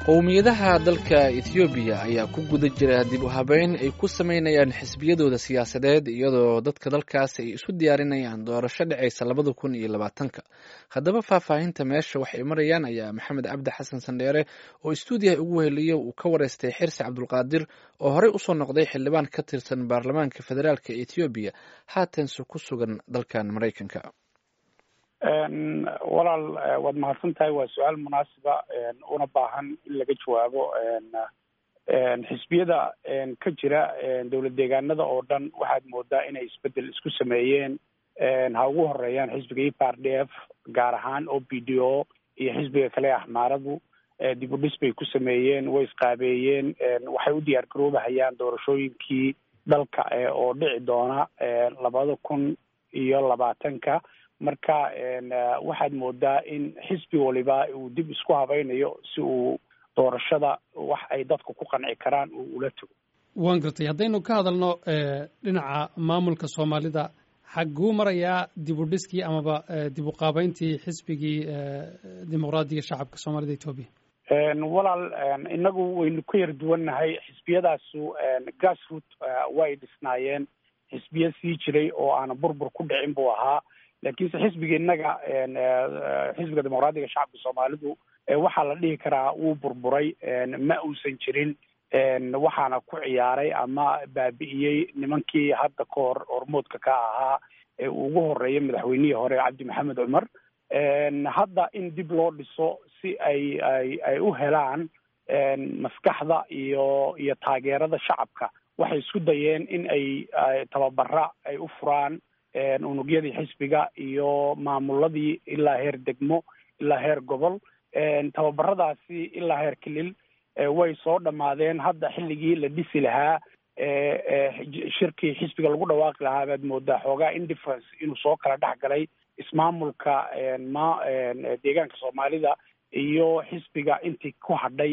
qowmiyadaha dalka ethoobiya ayaa ku guda jira dib u habeyn ay ku sameynayaan xisbiyadooda siyaasadeed iyadoo dadka dalkaas ay isu diyaarinayaan doorasho dhacaysa labada kun iyo labaatanka haddaba faahfaahinta meesha waxay marayaan ayaa maxamed cabdi xasan sandheere oo istuudiyaha ugu weheliya uu ka wareystay xirsi cabdulqaadir oo horey usoo noqday xildhibaan ka tirsan baarlamaanka federaalk ethoobiya haatanse ku sugan dalkan maraykanka walaal waad mahadsan tahay waa su-aal munaasiba una baahan in laga jawaabo xisbiyada ka jira dowlad deegaanada oo dhan waxaad moodaa inay isbedel isku sameeyeen ha ugu horeeyaan xisbiga e p r d f gaar ahaan o b d o iyo xisbiga kale axmaaradu dib u dhis bay ku sameeyeen way isqaabeeyeen waxay u diyaar garoobahayaan doorashooyinkii dalka oo dhici doona labada kun iyo labaatanka marka waxaad moodaa in xisbi waliba uu dib isku habaynayo si uu doorashada wax ay dadku ku qanci karaan uu ula tago waan gartay haddaynu ka hadalno dhinaca maamulka soomaalida xagguu marayaa dib u dhiskii amaba dib u qaabeyntii xisbigii dimuqraadiga shacabka soomaalida etoobiya walaal inagu waynu ka yar duwannahay xisbiyadaasu grassroot way dhisnaayeen xisbiya sii jiray oo aana burbur ku dhicin buu ahaa laakiinse xisbiga innaga xisbiga dimuqraadiga shacabka soomaalidu waxaa la dhihi karaa wuu burburay ma uusan jirin waxaana ku ciyaaray ama baabi'iyey nimankii hadda ka hor hormoodka ka ahaa ee uu ugu horeeyay madaxweynihii hore cabdi maxamed cumar hadda in dib loo dhiso si ay ay ay u helaan maskaxda iyo iyo taageerada shacabka waxay isku dayeen in ay tababara ay u furaan unugyadii xisbiga iyo maamuladii ilaa heer degmo ilaa heer gobol tababaradaasi ilaa heer kilil way soo dhammaadeen hadda xilligii la dhisi lahaa shirkii xisbiga lagu dhawaaqi lahaa baad moodaa xoogaa indifference inuu soo kala dhex galay ismaamulka ma deegaanka soomaalida iyo xisbiga intii ku hadhay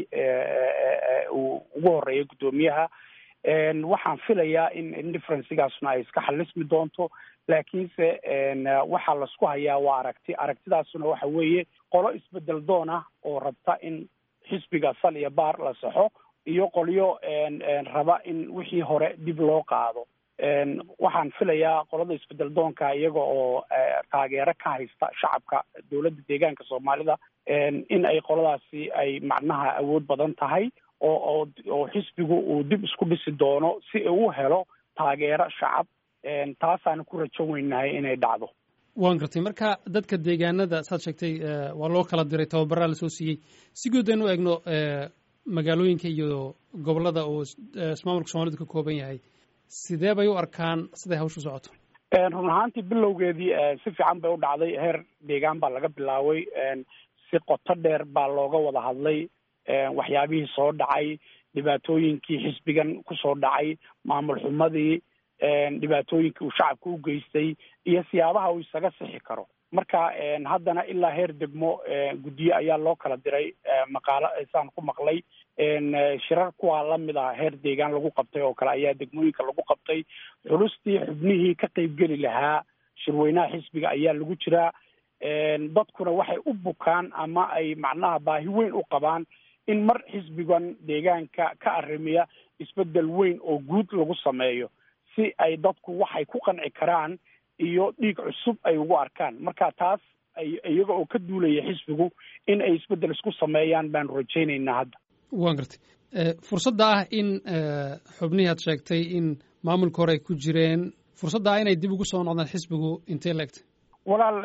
uu ugu horeeya guddoomiyaha waxaan filayaa in indifferencigaasna ay iska xalismi doonto laakiinse waxaa laisku hayaa waa aragti aragtidaasuna waxa weeye qolo isbedel doon ah oo rabta in xisbiga sal iyo baar la saxo iyo qolyo raba in wixii hore dib loo qaado waxaan filayaa qolada isbedel doonka iyaga oo taageero ka haysta shacabka dowladda deegaanka soomaalida in ay qoladaasi ay macnaha awood badan tahay oo oo oo xisbigu uu dib isku dhisi doono si uu helo taageero shacab taasaana ku rajo weynahay inay dhacdo waan gartay marka dadka deegaanada saad sheegtay waa loo kala diray tababaraa lasoo siiyey si guud aynu eegno magaalooyinka iyo gobollada uu ismaamulka soomalidu ka kooban yahay sidee bay u arkaan siday hawshu socoto run ahaantii bilowgeedii si fiican bay u dhacday heer deegaan baa laga bilaabay si qoto dheer baa looga wada hadlay waxyaabihii soo dhacay dhibaatooyinkii xisbigan kusoo dhacay maamul xumadii dhibaatooyinkii uu shacabka u geystay iyo siyaabaha uu isaga sixi karo marka haddana ilaa heer degmo guddiye ayaa loo kala diray maqaalo saan ku maqlay shirar kuwaa lamid ah heer deegaan lagu qabtay oo kale ayaa degmooyinka lagu qabtay xulustii xubnihii ka qeybgeli lahaa shirweynaha xisbiga ayaa lagu jiraa dadkuna waxay u bukaan ama ay macnaha baahi weyn u qabaan in mar xisbigan deegaanka ka arrimiya isbedel weyn oo guud lagu sameeyo si ay dadku waxay ku qanci karaan iyo dhiig cusub ay ugu arkaan marka taas iyaga oo ka duulaya xisbigu in ay isbedel isku sameeyaan baanu rajaynaynaa hadda waan gartay fursadda ah in xubnihii aad sheegtay in maamulka hore ay ku jireen fursadda ah inay dib ugu soo noqdaan xisbigu intee la egtay walaal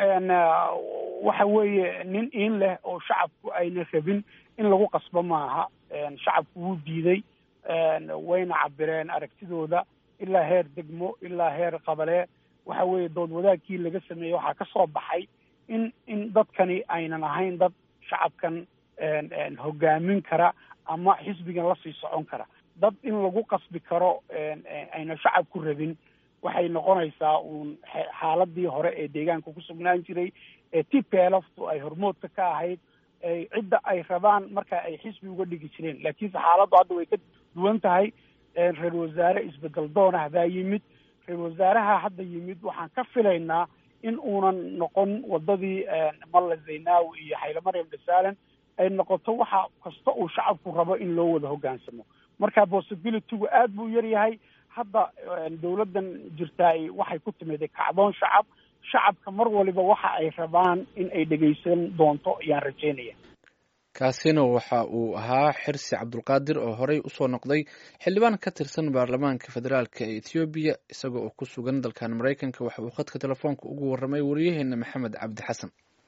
waxa weeye nin iin leh oo shacabku ayna rabin in lagu qasbo maaha shacabku wuu diiday wayna cabireen aragtidooda ilaa heer degmo ilaa heer qabale waxa weeye dood wadaagkii laga sameeyey waxaa ka soo baxay in in dadkani aynan ahayn dad shacabkan hogaamin kara ama xisbigan lasii socon kara dad in lagu qasbi karo ayna shacabku rabin waxay noqonaysaa uun xaaladii hore ee deegaanka ku sugnaan jiray ee t p lftu ay hormoodka ka ahayd cidda ay rabaan marka ay xisbi uga dhigi jireen laakiinse xaaladdu hadda way ka duwan tahay reer wasaare isbedel doonah baa yimid reer wasaaraha hadda yimid waxaan ka filaynaa in uunan noqon wadadii malla zaynawi iyo xayle maryam dhasaalan ay noqoto waxa kasta uu shacabku rabo in loo wada hoggaansamo marka possibilitygu aad buu yar yahay hadda dawladdan jirtaay waxay ku timiday kacdoon shacab shacabka mar waliba waxa ay rabaan in ay dhegaysan doonto ayaan rajeynaya kaasina waxa uu ahaa xirsi cabdulqaadir oo horey usoo noqday xildhibaan ka tirsan baarlamaanka federaalk ee ethoobiya isagoo oo ku sugan dalkan maraykanka waxa uu khadka telefoonka ugu warramay wariyaheena maxamed cabdi xasan